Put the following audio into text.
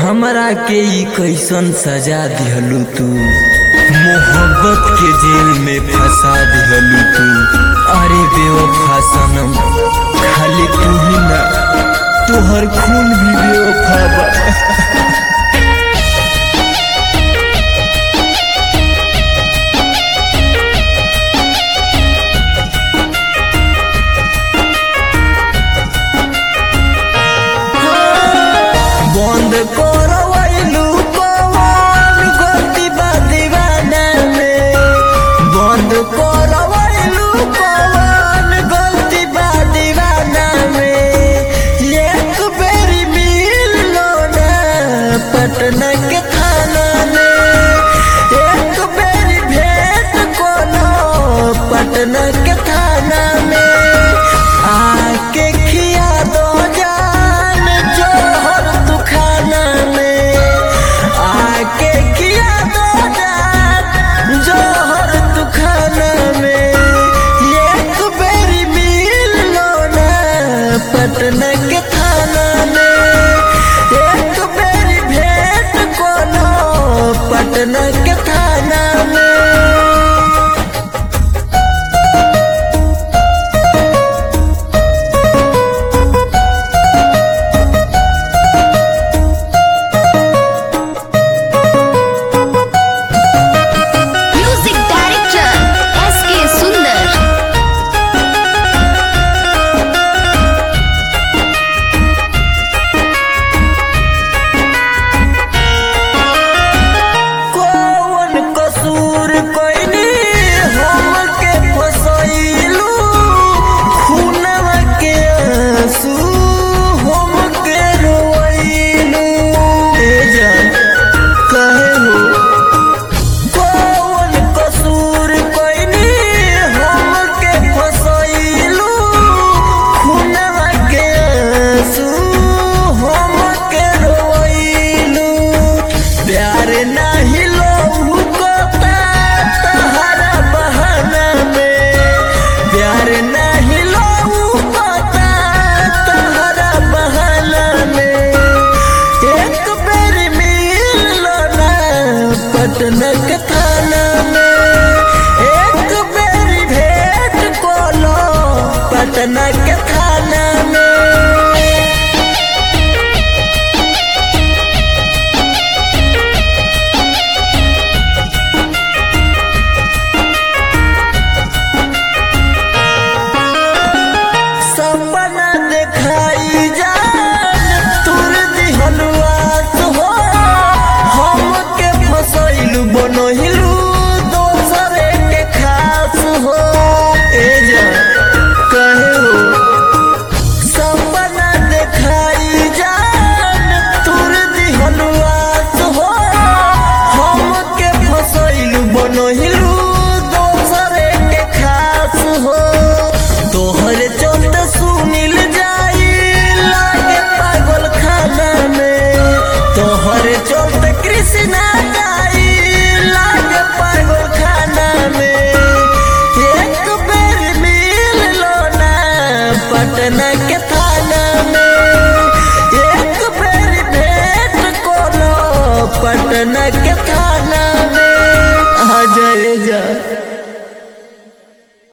हमरा के ई कैसन सजा दिहलू तू मोहब्बत के जेल में फंसा दिहलू तू अरे बेवफा सनम खाली तू ही ना तोहर खून भी बेवफा बा बंद करवैलू कौन गलती बा दीवाना में बंद करवैलू कौन गलती बा दीवाना में एक बेरी मिल लो ना पटना के थाना में एक बेरी भेंट कोनो पटना के थाना में आके खिया दो जान जोहर तू खाना में आके खिया दो जान जोहर तू खाना में एक बेरी मिल लो ना पटना के थाना में एक बेरी भेंट कोनो पटना के थाना में म्यूजिक डायरेक्टर एस के सुंदर कौन कसूर कोइनी हमके फसैलू खूनवा के आंसू हमके रोइलू ए जान कहे हो कौन कसूर कोइनी हमके फसैलू खूनवा के आंसू हमके रोइलू प्यार नाही लोहू कोता तहरा बहाना में प्यार नाही लोहू कोता तहरा बहाना में एक बेर मिल लो ना पटना के थाना में एक बेर भेंट कोलो पटना